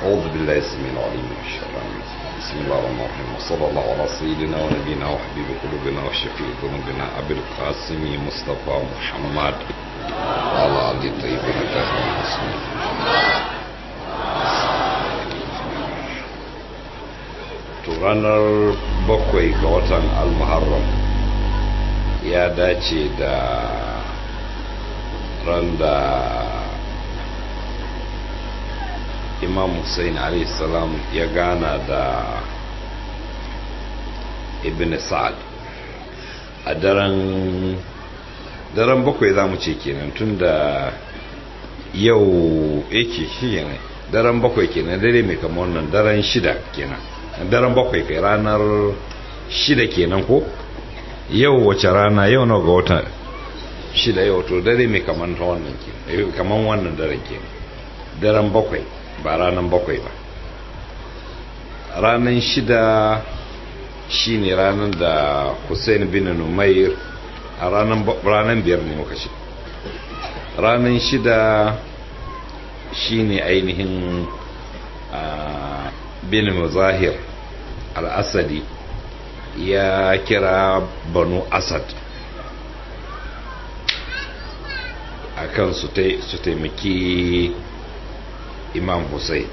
أعوذ بالله السميع العليم من الشيطان الرجيم بسم الله الرحمن الرحيم وصلى الله على سيدنا ونبينا وحبيب قلوبنا وشفيع ذنوبنا أبي القاسم مصطفى محمد وعلى آله الطيبين الطاهرين المسلمين to ranar bakwai ga watan almuharram ya dace da ran da imam hussein salam ya gana da ibn sa'ad a daren daren bakwai za mu ce kenan tun da yau yake shi ne daren bakwai kenan dare mai kama wannan daren shida kenan daren bakwai kai ranar shida kenan ko yau wace rana yau na ga wata shida yau to dare mai kaman ta wannan kenan kaman wannan daren kenan daren bakwai ba ranar bakwai ba ranar shida shine ranar da hussein bin numair a ranar biyar ne muka ce ranar shida shine ainihin bin muzahir al-asadi ya kira banu asad akan su taimaki imam hussein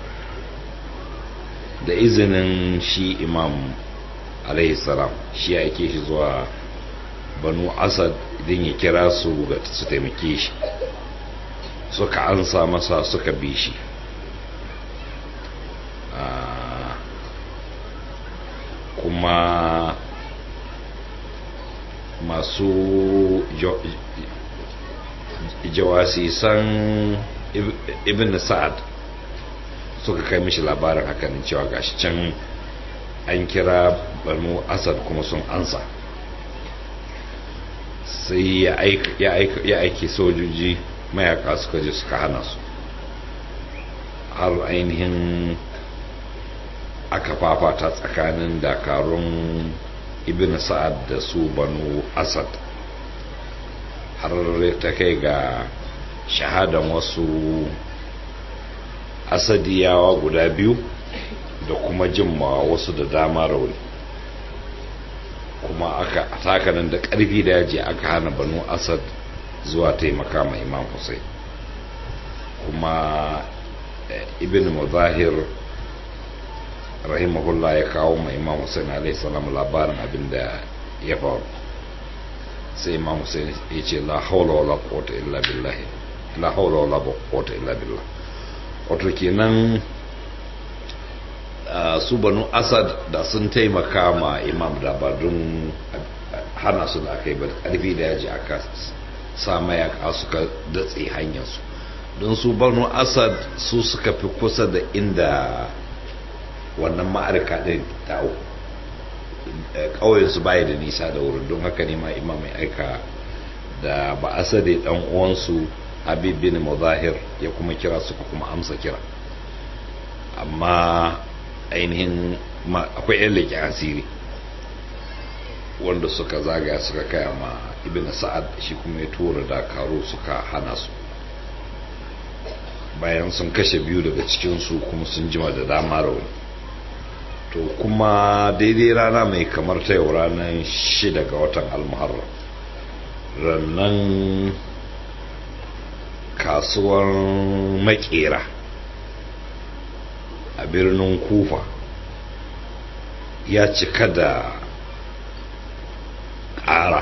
da izinin shi imam salam shi ya ake shi zuwa banu asad idan ya kira su ga su taimake shi suka ansa masa suka bi shi kuma masu jawasisan ibn sa'ad suka kai mishi labarin hakan cewa gashi can an kira banu asad kuma sun ansa sai ya aiki sojoji mayaka suka je suka hana su har ainihin aka fafata tsakanin dakarun ibn sa'ad da su banu asad har ta kai ga shahadan wasu asadiyawa guda biyu da kuma jimmawa wasu da dama rauni kuma aka takanin da ƙarfi da yaji aka hana banu asad zuwa taimaka ma imam hussein kuma ibn muzahir rahimahullah ya kawo ma imam hussein alaihi salam labarin abin da ya faru sai imam hussein ya ce la haula wala quwwata illa billah la haula wala quwwata illa billah wato kenan su banu asad da sun taimaka ma imam da ba don hana su da aka yi ba karfi da yaji aka sa mayaka suka datse hanyarsu don su banu asad su suka fi kusa da inda wannan ma'arka ɗin tawo ƙauyensu baya da nisa da wurin don haka ne ma imam mai aika da ba asade ɗan uwansu habib bin muzahir ya kuma kira suka kuma amsa kira amma ainihin akwai yan leƙen asiri wanda suka zagaya suka kaya ma ibn sa'ad shi kuma ya tura dakaru suka hana su bayan sun kashe biyu daga cikinsu kuma sun jima da dama rauni to kuma daidai rana mai kamar ta yau ranar shida ga watan almuharram rannan kasuwar makera a birnin kufa ya cika da ƙara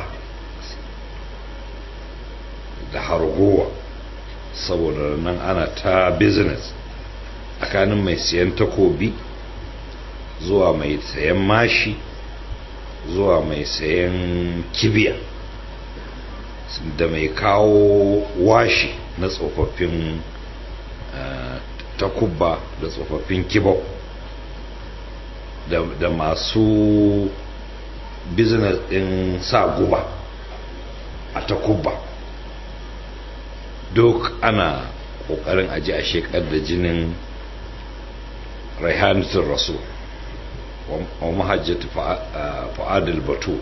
da hargowa saboda nan ana ta business tsakanin mai siyan takobi zuwa mai sayan mashi zuwa mai sayan kibiya da mai kawo washi na tsofaffin takubba da tsofaffin kibau da masu business din sa guba a takubba duk ana kokarin aji a shekar da jinin raihanatun rasul wa mahajjata fa'adul batu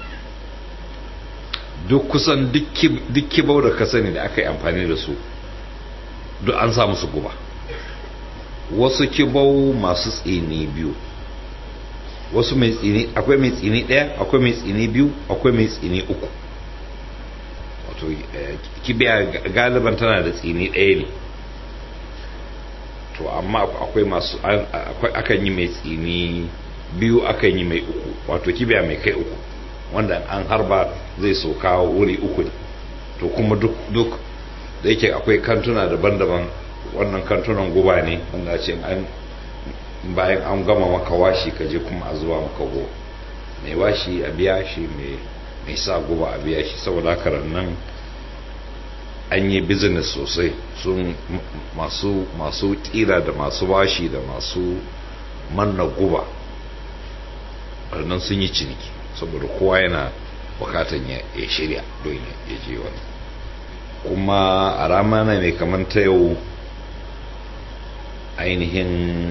duk kusan duk kibau da ka sani da aka yi amfani da su duk an sa musu guba wasu kibau masu tsini biyu wasu mai tsini akwai mai tsini ɗaya akwai mai tsini biyu akwai mai tsini uku wato kibiya galiban tana da tsini ɗaya ne to amma akwai masu akan yi mai tsini biyu akan yi mai uku wato kibiya mai kai uku wanda an harba zai soka wuri uku ne to kuma duk da yake akwai kantuna daban-daban wannan kantunan guba ne wanda ce an bayan an gama maka washi ka je kuma a zuwa maka guba mai washi a biya shi mai sa guba a biya shi saboda haka nan an yi business sosai sun masu masu tira da masu washi da masu manna guba nan sun yi ciniki saboda kowa yana bukatan ya shirya don ya je wani kuma a ramana mai kamar ta yau ainihin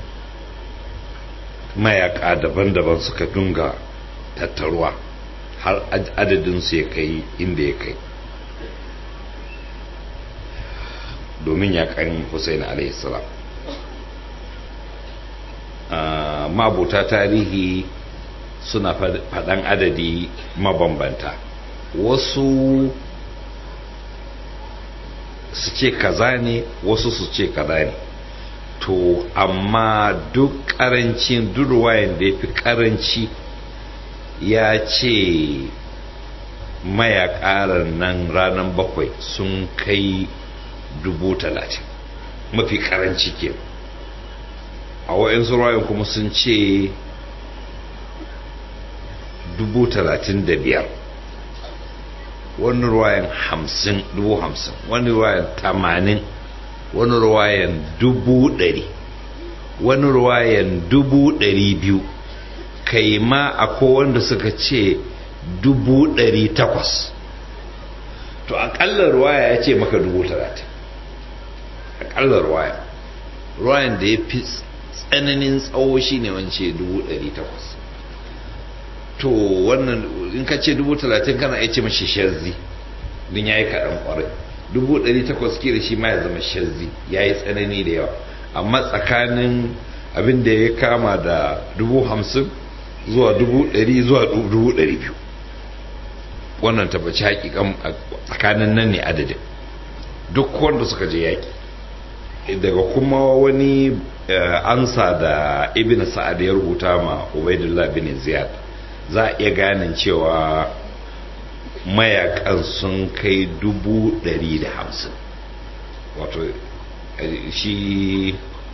mayaka daban-daban suka dunga tattaruwa har adadinsu ya kai inda ya kai domin yakan Hussein alaihissalam mabuta tarihi suna faɗan adadi mabambanta wasu su ce kaza ne wasu su ce kaza ne to amma duk ƙarancin durwayen da ya fi ƙaranci ya ce mayakarar nan ranar bakwai sun kai dubu talatin mafi karanci ke a wa'insu ruwayan kuma sun ce dubu talatin da biyar wani ruwayan hamsin dubu hamsin wani ruwayan tamanin wani ruwayan dubu ɗari wani ruwayan dubu ɗari biyu kai ma akwai wanda suka ce dubu ɗari takwas to aƙalla ruwaya ya ce maka dubu talatin aƙalla ruwaya ruwayan da ya fi tsananin tsawo shi ne wance dubu ɗari takwas to wannan in ka ce dubu talatin kana ya ce mashi shazzi don ya yi kaɗan ƙwarai dubu ɗari takwas kila shi ma ya zama shazzi ya yi tsanani da yawa amma tsakanin abin da ya kama da dubu hamsin zuwa dubu ɗari zuwa dubu ɗari biyu wannan tabbaci hakikan tsakanin nan ne adadin duk wanda suka je yaƙi daga kuma wani ansa da ibn sa'ad ya rubuta ma ubaidullah bin ziyad za a iya ganin cewa mayakan sun kai dubu ɗari da hamsin wato shi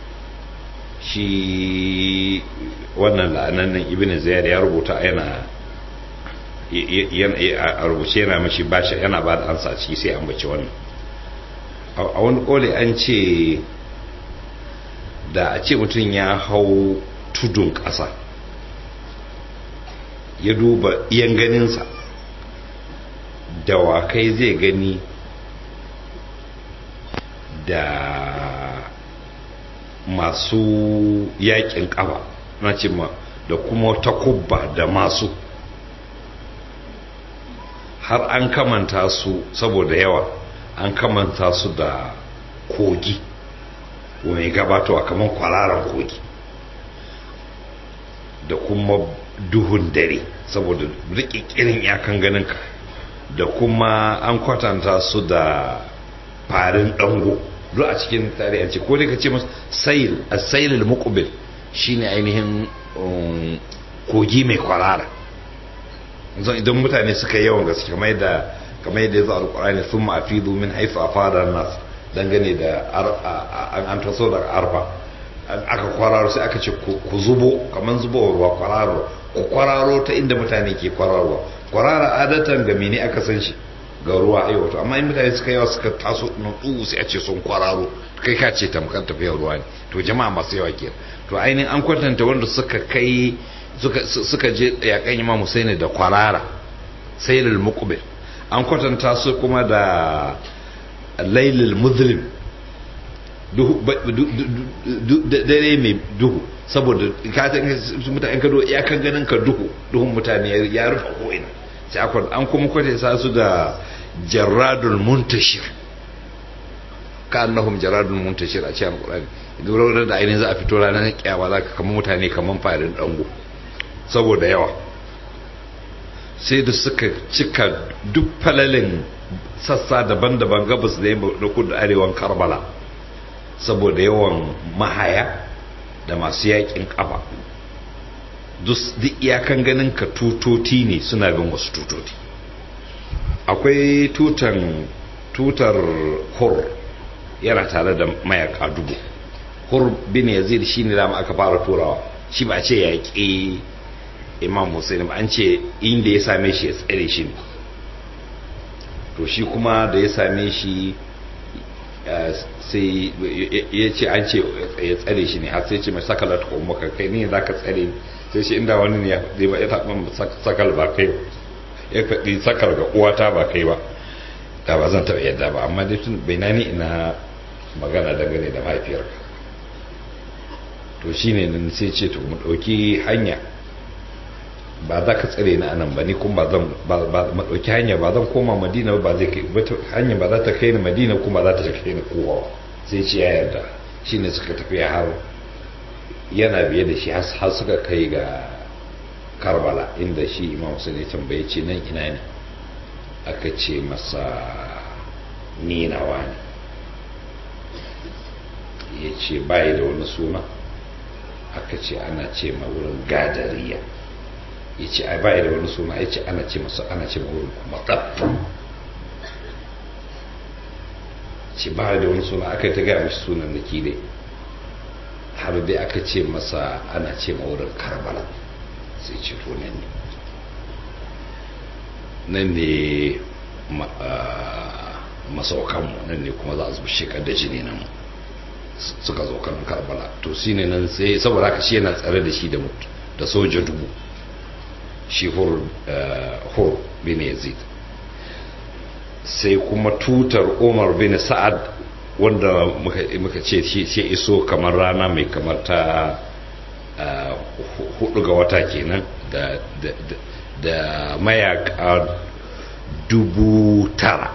shi wannan la'anannan ibn ziyad ya rubuta yana a rubuce yana mashi bashi yana ba da ansa ciki sai an bace wannan a wani kole an ce da a ce mutum ya hau tudun ƙasa ya duba iyan ganinsa dawakai zai gani da masu yakin ƙafa na ce ma da kuma takubba da masu har an kamanta su saboda yawa an kamanta su da kogi mai gabatowa kamar kwararan kogi da kuma duhun dare saboda rikikirin yakan ganinka da kuma an kwatanta su da farin dango duk a cikin tarihi ce ko dai ka ce masu sayil a sayilul muqbil shine ainihin kogi mai kwarara zan idan mutane suka yi yawan gaske kamar yadda kamar yadda ya zo alqur'ani thumma afidu min haythu afada nas dangane da an taso daga arfa aka kwararo sai aka ce ku zubo kamar zubo ruwa kwararo ku kwararo ta inda mutane ke kwararwa kwarara adatan ga mene aka san shi ga ruwa ai wato amma in mutane suka yawa suka taso nutsu sai a ce sun kwararo kai ka ce tamkar tafiyar ruwa ne to jama'a masu yawa ke to ainihin an kwatanta wanda suka kai suka je yakan imam Husaini da kwarara sailul muqbil an kwatanta su kuma da lailul muzlim dare mai duhu saboda mutane kado ya kan ganin ka duhu duhun mutane ya rufe ko'ina sai an kuma kwatanta su da jarradul muntashir ka annahum jarradul muntashir a cikin alqur'ani durar da ainihin za a fito ranar kyawa za ka kama mutane kamar farin dango saboda yawa sai da suka cika duk falalin sassa daban-daban gabas da yamma da kudu arewan karbala saboda yawan mahaya da masu yakin kafa duk iyakan ganin ka tutoti ne suna bin wasu tutoti akwai tutan tutar hur yana tare da mayaka dubu hur bin yazid shi ne dama aka fara turawa shi ba ce yaƙi imam hussein ba an ce inda ya same shi ya tsare shi ne to shi kuma da ya same shi sai ya ce an ce ya tsare shi ne har sai ce mai sakala ta kuma ka kai ne za ka tsare sai shi inda wani ne ya ba ya taɓa sakal ba kai ya faɗi sakal ga uwata ba kai ba da ba zan taɓa yadda ba amma dai tun bai nani ina magana dangane da mahaifiyarka to shi ne nan sai ce to mu ɗauki hanya ba za ka tsare ni anan ba ni kuma ba zan ba ɗauki hanya ba zan koma madina ba zai kai hanya ba za ta kai ni madina kuma za ta kai ni kowa sai ce ya yarda shi ne suka tafi har yana biye da shi har suka kai ga karbala inda shi imam sun ya tambaye ce nan ina ne aka ce masa ninawa ne ya ce bayi da wani suna aka ce ana ce ma wurin gadariya ya ce a bayi da wani suna ya ce ana ce masa ana ce ma wurin kuma ƙafa ce bayi da wani suna aka ta gaya mashi sunan da dai har dai aka ce masa ana ce ma wurin karbala sai ce to nan ne nan ne masaukanmu nan ne kuma za a zuba shekar da jini nan suka zo kan karbala to shi ne nan sai saboda haka shi yana tsare da shi da mutu da soja dubu shi hur bin yazid sai kuma tutar umar bin sa'ad wanda muka ce shi iso kamar rana mai kamar ta hudu ga wata kenan da mayaka dubu tara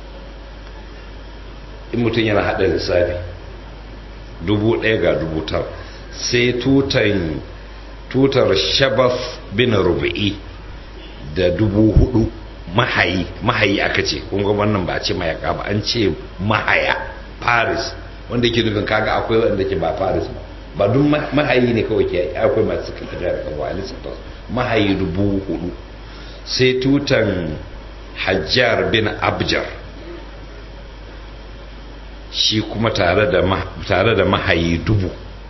in mutum yana hada lissafi dubu daya ga dubu tara sai tutan tutar shabaf bin rubu'i da dubu hudu mahayi mahayi aka ce kunga wannan ba ce mayaka ba an ce mahaya paris wanda ke nufin kaga akwai wanda ke ba paris ba ba duk mahayi ne kawai ke akwai masu suka tafiya da kawo alisabtas mahayi dubu hudu sai tutan hajjar bin abjar shi kuma tare da mahayi dubu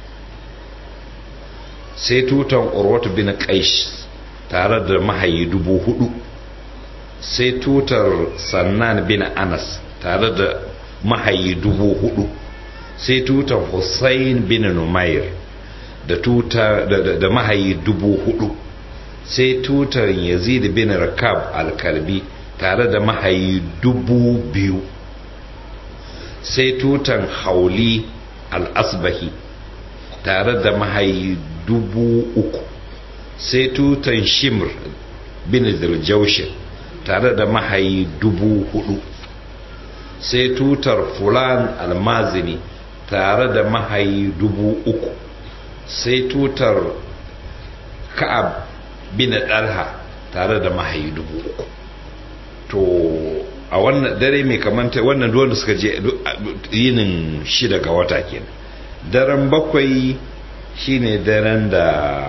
sai tutan urwatu bin qaish tare da mahayi dubu hudu sai tutar sannan bin anas tare da mahayi dubu hudu sai tutar hussein bin numair da tuta da, da, da mahayi dubu hudu sai tutar yazid bin rakab al-kalbi tare da mahayi dubu biyu sai tutan hauli al-asbahi tare da mahayi dubu uku sai tutan shimr bin zirjaushin tare da mahayi dubu hudu sai tutar fulan almazini tare da mahayi dubu uku sai tutar ka'ab bin dalha tare da mahayi dubu uku to a wannan dare mai kamanta wannan duwanda suka je yinin shida ga wata kenan daren bakwai shine daren da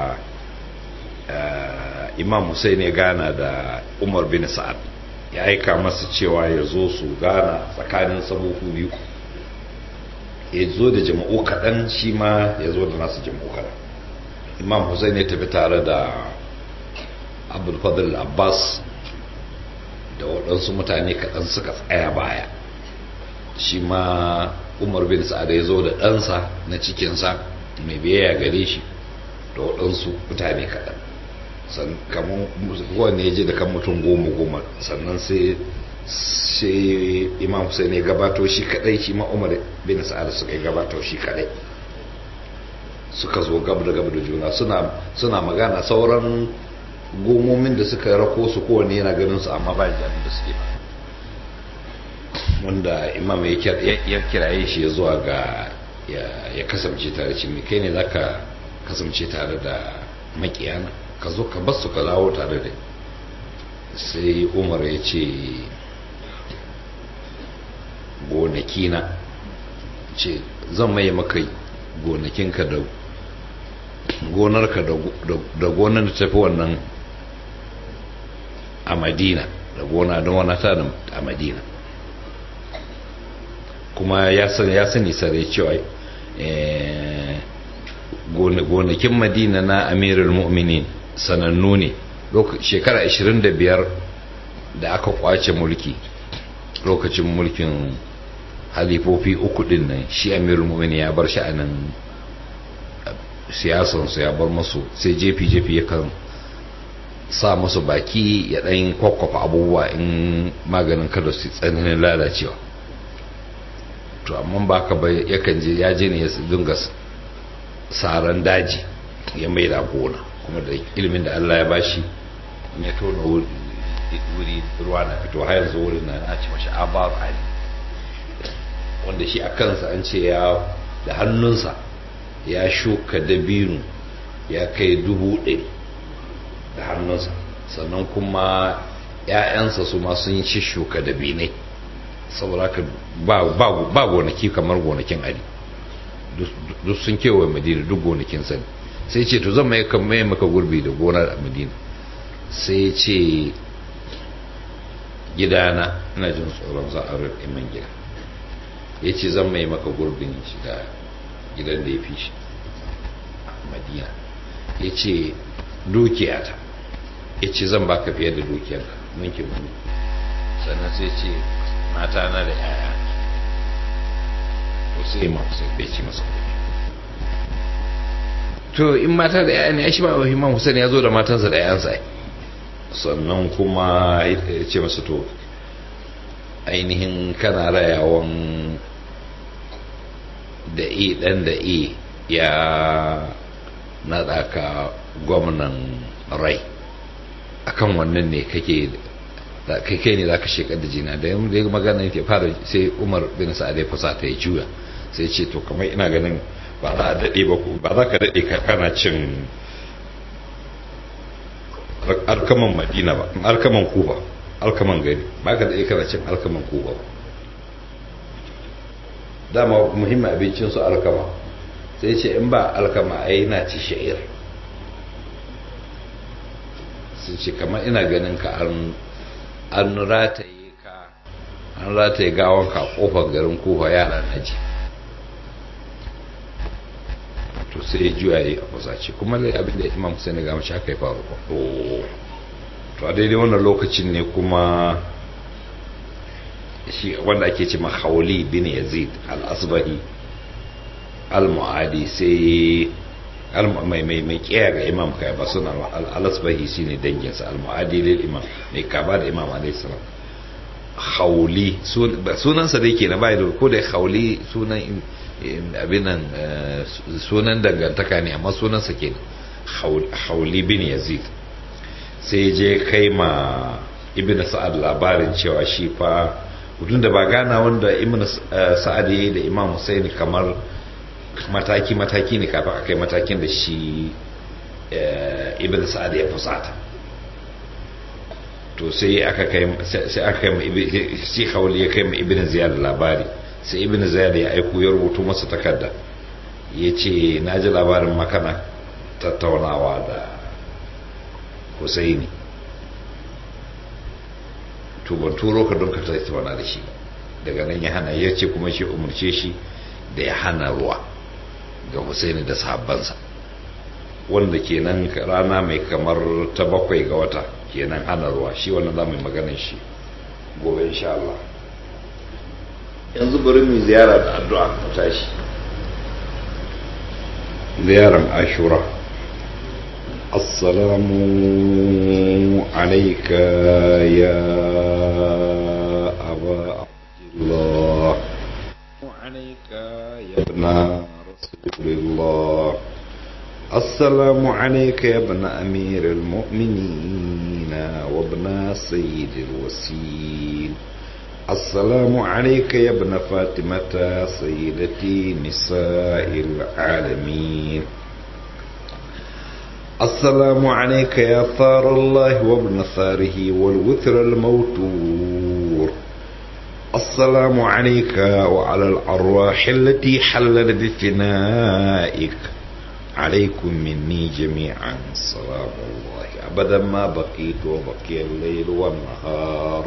imam Hussein ya gana da umar bin sa'ad ya aika masa cewa ya zo su gana tsakanin sabuhu biyu ya zo da jama'u kaɗan shi ma ya zo da nasu jama'u kaɗan imam Hussein ya tafi tare da abdulfadl abbas da waɗansu mutane kaɗan suka tsaya baya shi ma umar bin sa'ad ya zo da ɗansa na cikinsa mai biyayya gare shi da waɗansu mutane kaɗan kamar kowane ya je da kan mutum goma goma sannan sai sai imam hussein ya gabato shi kadai shi ma umar bin sa'ad suka yi gabato shi kadai suka zo gab da gab da juna suna suna magana sauran gomomin da suka rako su kowane yana ganin su amma ba da da suke ba wanda imam ya kiraye shi zuwa ga ya kasance tare ce kai ne za ka kasance tare da makiyana ka zo ka basu ka dawo tare da sai umar ya ce gonakina ce zan maye maka gonakinka da gonarka da gonar da tafi wannan a madina da gona don wana ta a madina kuma ya sani sare cewa gonakin madina na amirul mu'minin sanannu ne shekara 25 da aka kwace mulki lokacin mulkin halifofi uku din nan shi amirul mu'minin ya bar sha'anin siyasansu ya bar masu sai jefi-jefi yakan sa masu baki ya ɗan kwakwafa abubuwa in maganin kada su tsananin lalacewa to amma ba ka bai yakan je ya je ne ya dinga saran daji ya mai da gona kuma da ilimin da Allah ya bashi ya tona wuri ruwa na fito har yanzu wurin na ci mashi abar ali wanda shi a kansa an ce ya da hannunsa ya shuka dabino ya kai dubu ɗari da hannunsa sannan kuma ‘ya'yansa su ma sun ci shuka dabinai saboda ka ba gonaki kamar gonakin ali duk sun kewaye madina duk gonakin sani sai ce to zan mai maka gurbi da gonar a madina sai ce gidana ina jin tsoron za a iman gida ya ce zan mai maka gurbin shi da gidan da ya fi shi madina ya ce dukiyata ya ce zan baka fiye da dukiyarka ninkin wani sannan sai ce mata na da yaya to sai ma sai bai ci masa to in mata da yaya ne ya shi ba wa himman hussein ya zo da matansa da yayansa sannan kuma ya ce masa to ainihin kana rayawan da e dan da e ya naɗa ka gwamnan rai akan wannan ne kake kai kai ne zaka shekar da jina da yamma da magana yake fara sai Umar bin Sa'ad ya fasa ta ya juya sai ce to kamar ina ganin ba za a dade ba ba za ka dade ka kana cin alkaman Madina ba alkaman Kuba alkaman gari ba ka dade kana cin alkaman Kuba ba dama muhimmin abincin su alkama sai ce in ba alkama ai na ci sha'ir sun ce kamar ina ganin ka an rataye ka an rataye gawon ka kofar garin kofa yara na ji to sai ya juya yi a kusace kuma lai abin da imam sai ga mace aka yi faru ba to a daidai wannan lokacin ne kuma shi wanda ake ce mahauli bin yazid al-asbahi al-mu'adi sai mai mai mai kiyaye ga imam kai ba suna al-asbahi shine danginsa al-mu'adi lil imam mai kaba da imam alayhi salam hauli sunansa da yake na bai da ko da hauli sunan abinan sunan dangantaka ne amma sunansa ke hauli bin yazid sai je kai ma ibn sa'ad labarin cewa shi fa mutum da ba gana wanda ibn sa'ad yayi da imam husaini kamar mataki-mataki ne kafin a kai matakin da shi ibn sa'ad ya fusata to sai aka kai sai aka kai shi hawli ya kai ma ibn ziyad labari sai ibn ziyad ya aiko ya rubuto masa takarda ya ce na ji labarin makana tattaunawa da husaini to ban turo ka don ka tattauna da shi daga nan ya hana ya ce kuma shi umarce shi da ya hana ruwa ga Husaini da sahabbansa wanda kenan rana mai kamar ta bakwai ga wata kenan hana ruwa shi wannan za mu yi maganin shi gobe insha Allah yanzu bari mu ziyara da addu'a mu tashi ziyaran ashura السلام عليك يا أبا عبد الله عليك يا ابن رسول الله السلام عليك يا ابن أمير المؤمنين وابن سيد الوسيل السلام عليك يا ابن فاطمة سيدتي نساء العالمين السلام عليك يا ثار الله وابن ثاره والوتر الموتور السلام عليك وعلى الأرواح التي حلت بفنائك عليكم مني جميعا سلام الله أبدا ما بقيت وبقي الليل والنهار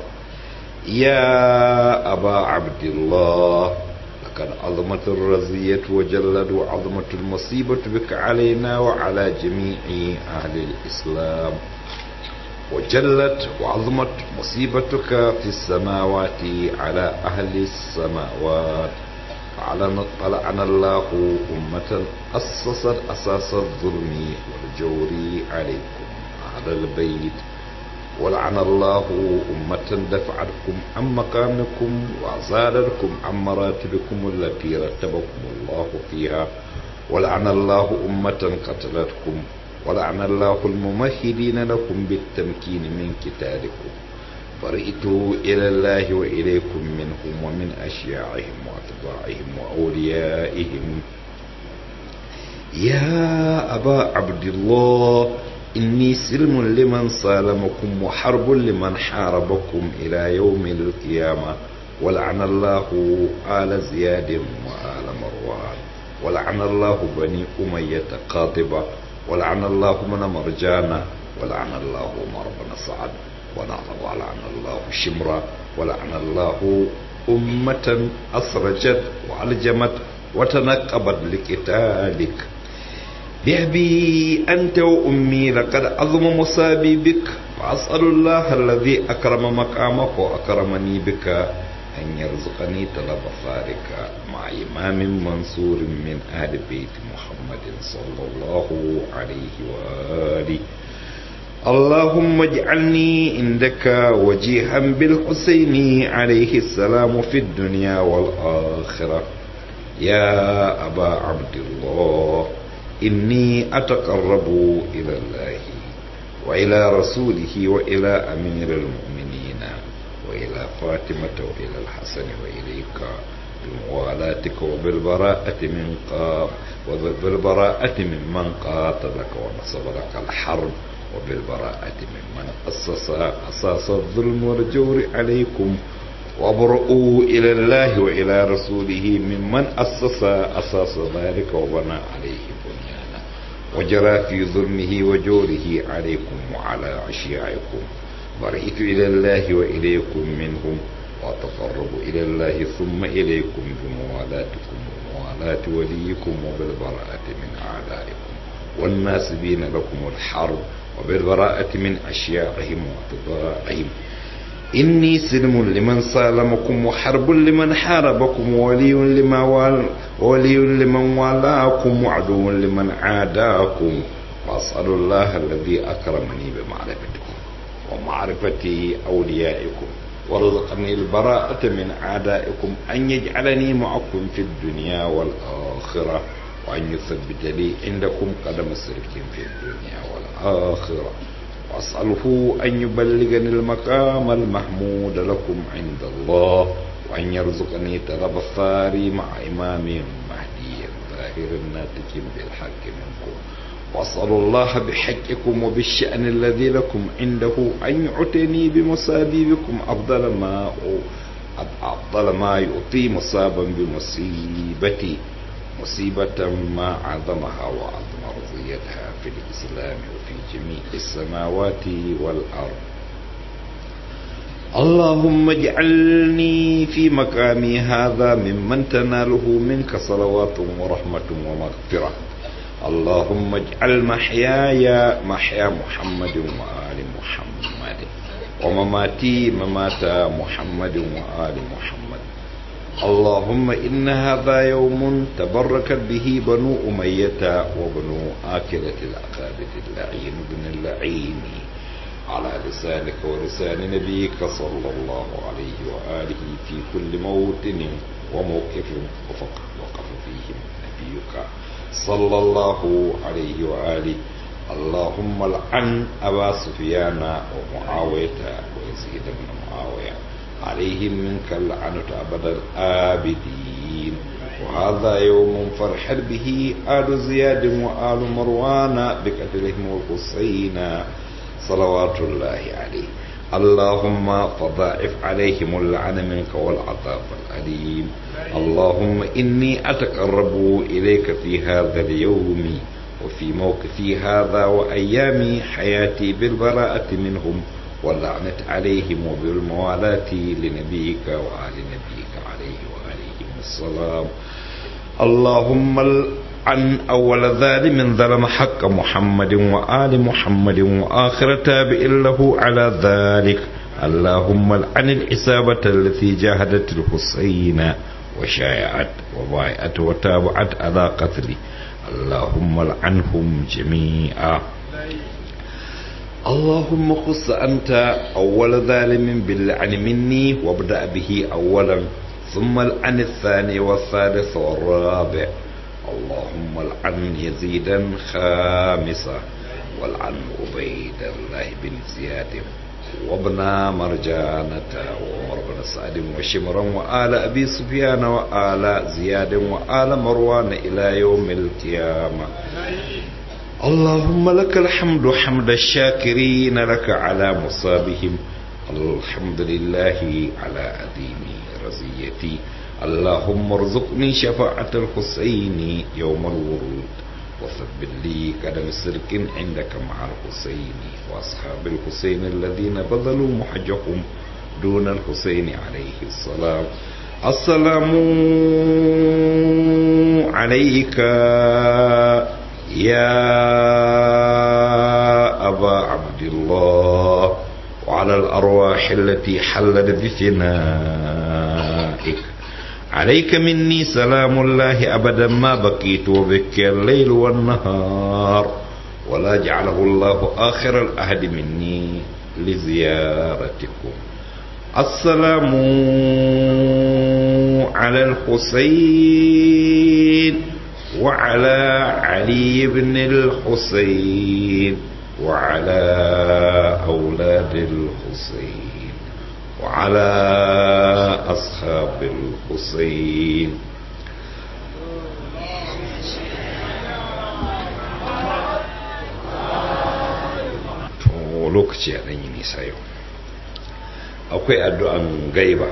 يا أبا عبد الله لقد عظمت الرزية وجلت وعظمت المصيبة بك علينا وعلى جميع أهل الإسلام وجلت وعظمت مصيبتك في السماوات على أهل السماوات طلعنا الله أمة أسست أساس الظلم والجور عليكم أهل البيت ولعن الله أمة دفعتكم عن مقامكم وزادتكم عن مراتبكم التي رتبكم الله فيها ولعن الله أمة قتلتكم ولعن الله الممهدين لكم بالتمكين من كتابكم برئت إلى الله وإليكم منهم ومن أشياعهم وأتباعهم وأوليائهم يا أبا عبد الله إني سلم لمن سالمكم وحرب لمن حاربكم إلى يوم القيامة ولعن الله آل زياد وآل مروان ولعن الله بني أمية قاطبة ولعن الله من مرجان ولعن الله عمر بن سعد ولعن الله شمرا ولعن الله أمة أسرجت وألجمت وتنقبت لقتالك بأبي أنت وأمي لقد أظم مصابي بك وأسأل الله الذي أكرم مقامك وأكرمني بك أن يرزقني طلب ثارك مع إمام منصور من أهل بيت محمد صلى الله عليه وآله اللهم اجعلني عندك وجيها بالحسين عليه السلام في الدنيا والآخرة يا أبا عبد الله إني أتقرب إلى الله وإلى رسوله وإلى أمير المؤمنين وإلى فاطمة وإلى الحسن وإليك بموالاتك وبالبراءة من قام وبالبراءة ممن قاتلك ونصب لك الحرب وبالبراءة ممن أسس أساس الظلم والجور عليكم وابرؤوا إلى الله وإلى رسوله ممن أسس أساس ذلك وبنى عليه بنيانا وجرى في ظلمه وجوره عليكم وعلى أشياعكم برئت إلى الله وإليكم منهم وأتقرب إلى الله ثم إليكم بموالاتكم وموالاة وليكم وبالبراءة من أعدائكم والناسبين لكم الحرب وبالبراءة من أشياعهم وأتباعهم إني سلم لمن سالمكم وحرب لمن حاربكم وولي لمن وال ولي لمن والاكم وعدو لمن عاداكم وأسأل الله الذي أكرمني بمعرفتكم ومعرفة أوليائكم ورزقني البراءة من أعدائكم أن يجعلني معكم في الدنيا والآخرة وأن يثبت لي عندكم قدم صدق في الدنيا والآخرة وأسأله أن يبلغني المقام المحمود لكم عند الله وأن يرزقني طلب الثاري مع إمام مهدي ظاهر ناتج بالحق منكم وأسأل الله بحقكم وبالشأن الذي لكم عنده أن يعطيني بمصابيبكم أفضل ما أفضل ما يعطي مصابا بمصيبتي مصيبة ما عظمها وعظم رضيتها في الإسلام وفي جميع السماوات والأرض اللهم اجعلني في مقامي هذا ممن تناله منك صلوات ورحمة ومغفرة اللهم اجعل محياي محيا محمد وآل محمد ومماتي ممات محمد وآل محمد اللهم إن هذا يوم تبركت به بنو أمية وبنو آكلة الأقابة اللعين بن اللعين على لسانك ولسان نبيك صلى الله عليه وآله في كل موطن وموقف وقف فيه نبيك صلى الله عليه وآله اللهم لعن أبا سفيان ومعاوية ويزيد بن معاوية عليهم منك اللعنة أبد الآبدين وهذا يوم فرحت به آل زياد وآل مروان بقتلهم الحسين صلوات الله عليه اللهم فضاعف عليهم اللعن منك والعذاب الأليم اللهم إني أتقرب إليك في هذا اليوم وفي موقفي هذا وأيام حياتي بالبراءة منهم واللعنة عليهم وبالموالاة لنبيك وآل نبيك عليه وآلهم السلام اللهم عن أول ظالم ظلم حق محمد وآل محمد وآخر تابع له على ذلك اللهم العن الإصابة التي جاهدت الحسين وشايعت وبايعت وتابعت على قتله اللهم العنهم جميعا اللهم خص أنت أول ظالم باللعن مني وابدأ به أولا ثم العن الثاني والثالث والرابع اللهم العن يزيدا خامسا والعن عبيد الله بن زياد وابن مرجانة وعمر بن سعد وشمرا وآل أبي سفيان وآل زياد وآل مروان إلى يوم القيامة اللهم لك الحمد حمد الشاكرين لك على مصابهم الحمد لله على أديم رزيتي اللهم ارزقني شفاعة الحسين يوم الورود وثبت لي قدم صدق عندك مع الحسين وأصحاب الحسين الذين بذلوا محجهم دون الحسين عليه السلام السلام عليك يا أبا عبد الله وعلى الأرواح التي حلت بفنائك عليك مني سلام الله أبدا ما بقيت وبك الليل والنهار ولا جعله الله آخر الأهد مني لزيارتكم السلام على الحسين وعلى علي بن الحسين وعلى أولاد الحسين وعلى أصحاب الحسين lokaci a ɗanyi nisa yau akwai addu'an gaiba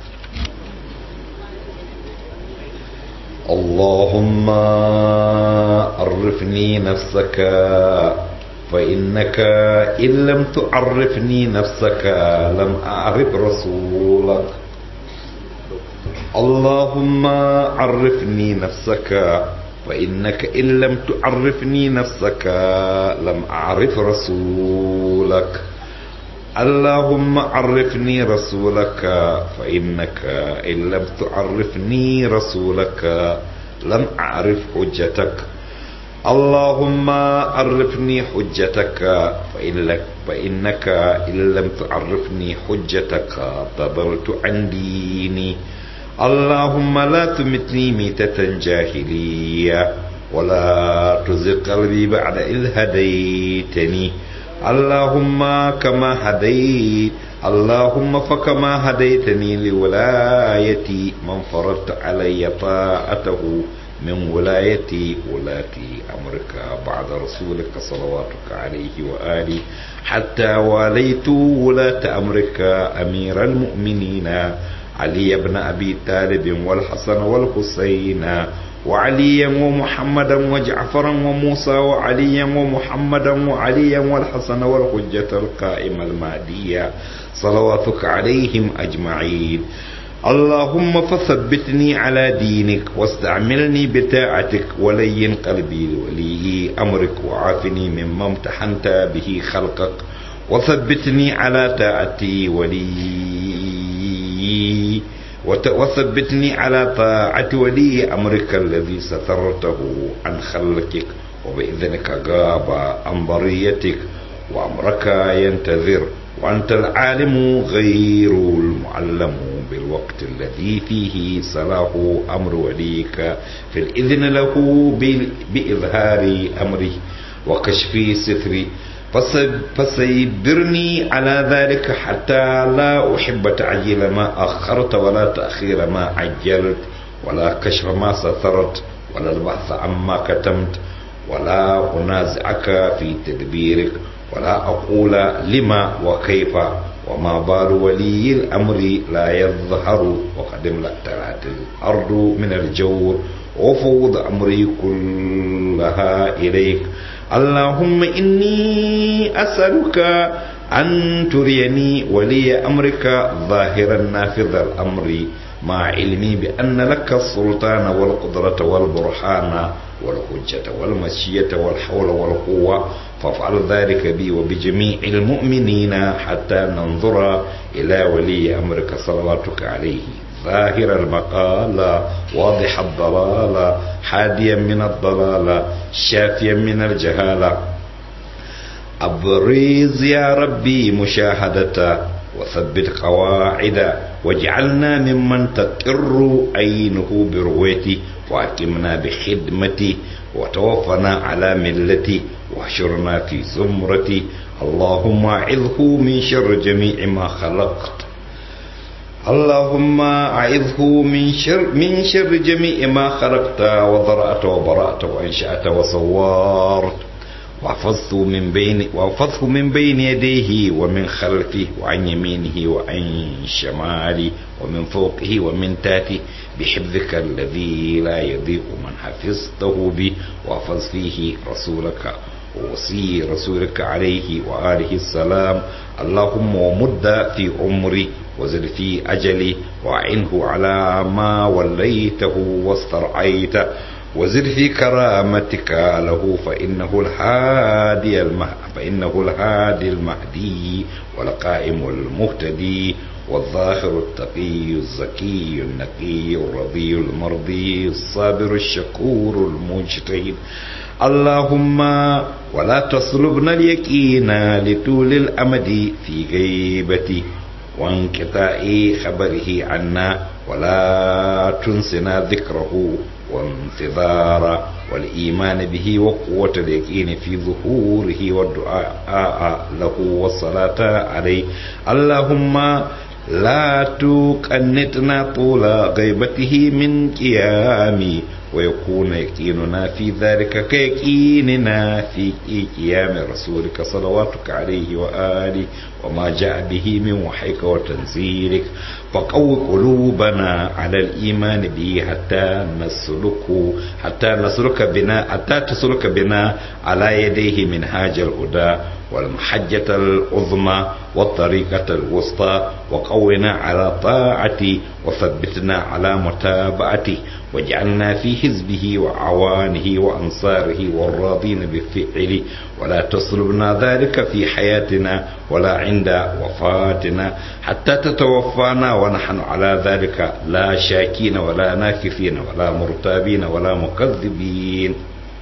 اللهم عرفني نفسك فإنك إن لم تعرفني نفسك لم أعرف رسولك اللهم عرفني نفسك فإنك إن لم تعرفني نفسك لم أعرف رسولك اللهم عرفني رسولك فإنك إن لم تعرفني رسولك لم أعرف حجتك اللهم عرفني حجتك فإنك, فإنك إن لم تعرفني حجتك ضللت عن ديني اللهم لا تمتني ميتة جاهلية ولا تزغ قلبي بعد إذ هديتني اللهم كما هديت اللهم فكما هديتني لولايتي من فرضت علي طاعته من ولاية ولاة أمرك بعد رسولك صلواتك عليه وآله حتى واليت ولاة أمرك أمير المؤمنين علي بن أبي طالب والحسن والحسين وعليا ومحمدا وجعفرا وموسى وعليا ومحمدا وعليا والحسن والحجة القائمة المهدية صلواتك عليهم أجمعين اللهم فثبتني على دينك واستعملني بطاعتك ولين قلبي لولي أمرك وعافني مما امتحنت به خلقك وثبتني على طاعتي ولي وثبتني على طاعة ولي أمرك الذي سترته عن خلقك وبإذنك غاب عن بريتك وأمرك ينتظر وأنت العالم غير المعلم بالوقت الذي فيه صلاح أمر وليك في الإذن له بإظهار أمره وكشف ستري فسيبرني على ذلك حتى لا أحب تعجيل ما أخرت ولا تأخير ما عجلت ولا كشف ما سترت ولا البحث عما كتمت ولا أنازعك في تدبيرك ولا أقول لما وكيف وما بال ولي الأمر لا يظهر وقد امتلأت الأرض من الجور وفوض أمري كلها إليك اللهم إني أسألك أن تريني ولي أمرك ظاهرا نافذ الأمر مع علمي بأن لك السلطان والقدرة والبرهان والحجة والمشية والحول والقوة فافعل ذلك بي وبجميع المؤمنين حتى ننظر إلى ولي أمرك صلواتك عليه ظاهر المقال واضح الضلال حاديا من الضلال شافيا من الجهالة أبرز يا ربي مشاهدة وثبت قواعد واجعلنا ممن تقر عينه برؤيتي وأكمنا بخدمتي وتوفنا على ملتي واحشرنا في زمرتي اللهم أعذه من شر جميع ما خلقت اللهم أعذه من شر من شر جميع ما خلقت وضرأت وبرأت وأنشأت وصورت واحفظه من بين واحفظه من بين يديه ومن خلفه وعن يمينه وعن شماله ومن فوقه ومن تحته بحفظك الذي لا يضيق من حفظته به واحفظ فيه رسولك ووصي رسولك عليه وآله السلام اللهم ومد في عمري وزد في أجلي وأعنه على ما وليته واسترعيته وزد في كرامتك له فإنه الهادي المه... فإنه الهادي المهدي والقائم المهتدي والظاهر التقي الزكي النقي الرضي المرضي الصابر الشكور المجتهد اللهم ولا تصلبنا اليقين لطول الأمد في غيبتي وانقطاع خبره عنا ولا تنسنا ذكره وانتظار والإيمان به وقوة اليقين في ظهوره والدعاء له والصلاة عليه اللهم لا تقنطنا طول غيبته من قيامي ويكون يقيننا في ذلك كيقيننا في قيام رسولك صلواتك عليه وآله وما جاء به من وحيك وتنزيلك فقو قلوبنا على الإيمان به حتى نسلك حتى نسلك بنا حتى تسلك بنا على يديه منهاج الهدى والمحجة العظمى والطريقة الوسطى وقونا على طاعتي وثبتنا على متابعته واجعلنا في حزبه وعوانه وأنصاره والراضين بفعله ولا تصلبنا ذلك في حياتنا ولا عند وفاتنا حتى تتوفانا ونحن على ذلك لا شاكين ولا ناكثين ولا مرتابين ولا مكذبين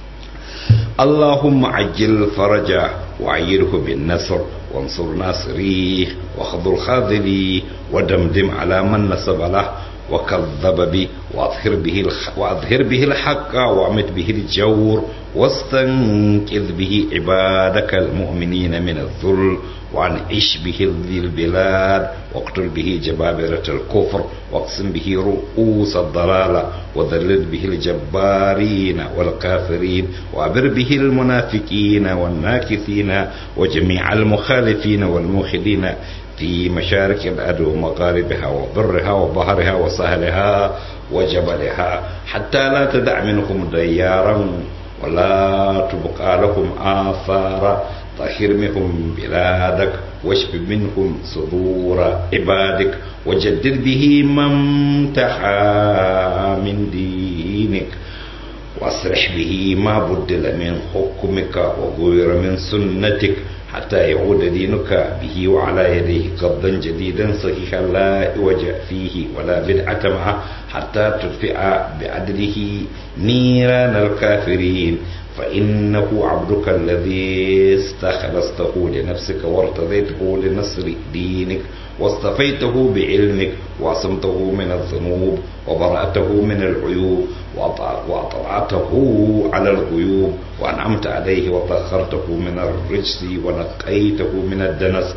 اللهم عجل فرجه وعيره بالنصر وانصر ناصريه واخذل خاذليه ودمدم على من نسب له وكذب به واظهر به الح... واظهر به الحق وامت به الجور واستنقذ به عبادك المؤمنين من الذل وعن عش به ذي البلاد واقتل به جبابرة الكفر واقسم به رؤوس الضلالة وذلل به الجبارين والكافرين وابر به المنافقين والناكثين وجميع المخالفين والموحدين في مشارق الأرض ومغاربها وبرها وبحرها وسهلها وجبلها حتى لا تدع منهم ديارا ولا تبقى لهم آثارا طهر منهم بلادك واشف منهم صدور عبادك وجدد به من امتحى من دينك واصلح به ما بدل من حكمك وغير من سنتك حتى يعود دينك به وعلى يديه قبضا جديدا صحيحا لا عوج فيه ولا بدعة معه حتى تدفع بعدله نيران الكافرين فإنه عبدك الذي استخلصته لنفسك وارتضيته لنصر دينك واصطفيته بعلمك وعصمته من الذنوب وبرأته من العيوب وأطلعته على الغيوب وأنعمت عليه وطهرته من الرجس ونقيته من الدنس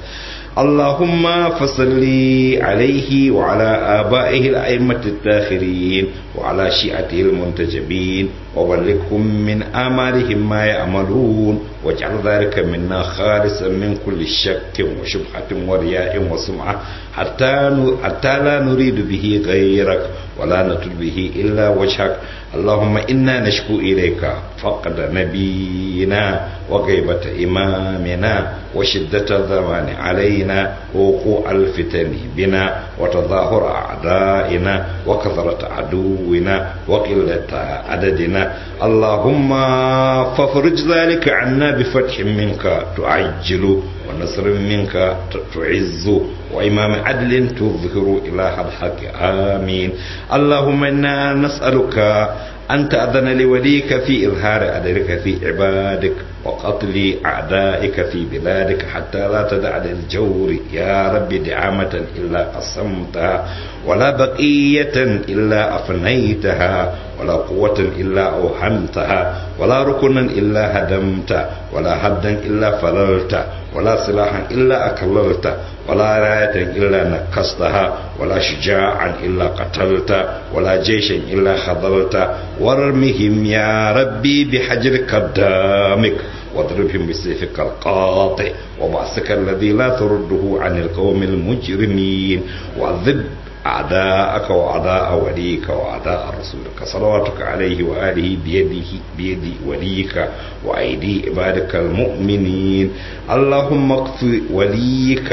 اللهم فصل عليه وعلى آبائه الأئمة الداخرين وعلى شيعته المنتجبين وبلغهم من آمالهم ما يأملون واجعل ذلك منا خالصا من كل شك وشبهة ورياء وسمعة حتى حتى لا نريد به غيرك ولا نطلب به إلا وجهك اللهم إنا نشكو إليك فقد نبينا وغيبة إمامنا وشدة الزمان علينا ووقوع الفتن بنا وتظاهر أعدائنا وكثرة عدونا وقلة عددنا اللهم فافرج ذلك عنا بفتح منك تعجل ونصر منك تعز وإمام عدل تظهر إله الحق آمين اللهم إنا نسألك أن تأذن لوليك في إظهار أدرك في عبادك وقتل أعدائك في بلادك حتى لا تدع للجور يا رب دعامة إلا قسمتها ولا بقية إلا أفنيتها ولا قوة إلا أوهمتها ولا ركنا إلا هدمت ولا هدا إلا فللت ولا سلاحا إلا أكللت ولا راية إلا نكستها ولا شجاعا إلا قتلت ولا جيشا إلا خذلت وارمهم يا ربي بحجرك الدامك واضربهم بسيفك القاطع وبعثك الذي لا ترده عن القوم المجرمين وعذب أعداءك وأعداء وليك وأعداء رسولك صلواتك عليه وآله بيده بيد وليك وأيدي عبادك المؤمنين اللهم اقف وليك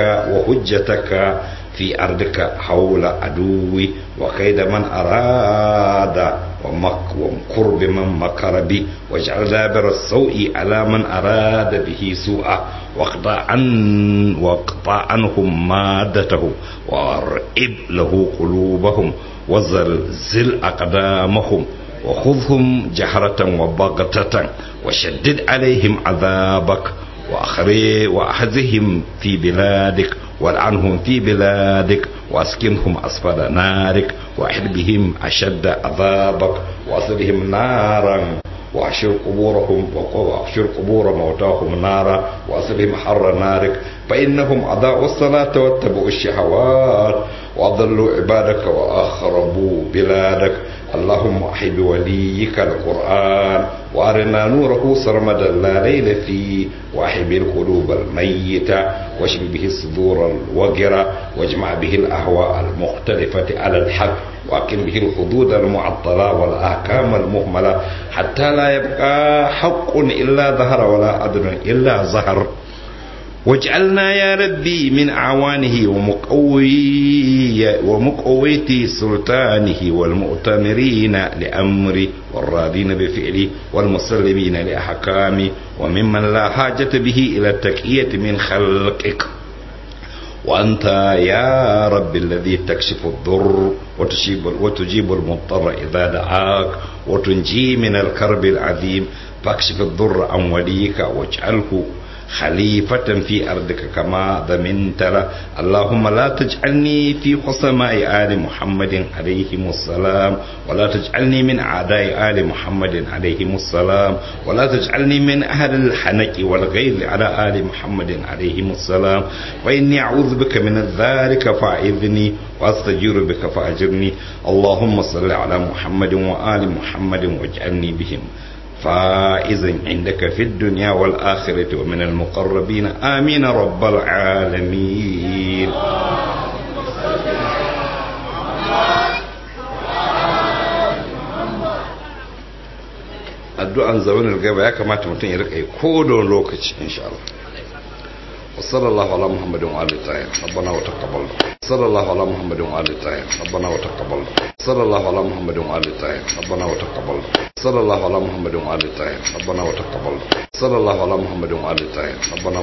وحجتك في أرضك حول عدوي وكيد من أراد ومكر بمن مكر بي واجعل دابر السوء على من أراد به سوءا واقطع عن واقطع عنهم مادته وارئب له قلوبهم وزلزل أقدامهم وخذهم جهرة وبغتة وشدد عليهم عذابك وأخذهم في بلادك والعنهم في بلادك واسكنهم أسفل نارك وأحد بهم أشد عذابك وأصلهم نارا واحشر قبورهم واحشر قبور موتاهم نارا واصلهم حر نارك فإنهم أضاعوا الصلاة واتبعوا الشهوات وأضلوا عبادك وأخربوا بلادك اللهم أحي بوليك القرآن وأرنا نوره سرمدا لا ليل فيه وأحي به القلوب الميتة واشف به الصدور الوجرة واجمع به الأهواء المختلفة على الحق وأقم به الحدود المعطلة والأحكام المهملة حتى لا يبقى حق إلا ظهر ولا عدل إلا ظهر واجعلنا يا ربي من أعوانه ومقوي ومقوية سلطانه والمؤتمرين لأمري والراضين بفعلي والمسلمين لأحكامي وممن لا حاجة به إلى التكية من خلقك وأنت يا رب الذي تكشف الضر وتجيب, وتجيب المضطر إذا دعاك وتنجي من الكرب العظيم فاكشف الضر عن وليك واجعله خليفة في أرضك كما ضمنت له اللهم لا تجعلني في خصماء آل محمد عليهم السلام ولا تجعلني من أعداء آل محمد عليهم السلام ولا تجعلني من أهل الحنك والغيظ على آل محمد عليهم السلام وإني أعوذ بك من ذلك فأعذني وأستجير بك فأجرني اللهم صل على محمد وآل محمد واجعلني بهم فائزا عندك في الدنيا والآخرة ومن المقربين آمين رب العالمين addu'an zaunin gaba ya kamata mutum ya rika yi ko da lokaci insha Allah وصلى الله على محمد وعلى الطاهر ربنا وتقبل صلى الله على محمد وعلى الطاهر ربنا وتقبل صلى الله على محمد وعلى الطاهر ربنا وتقبل صلى الله على محمد وعلى الطاهر ربنا وتقبل صلى الله على محمد وعلى الطاهر ربنا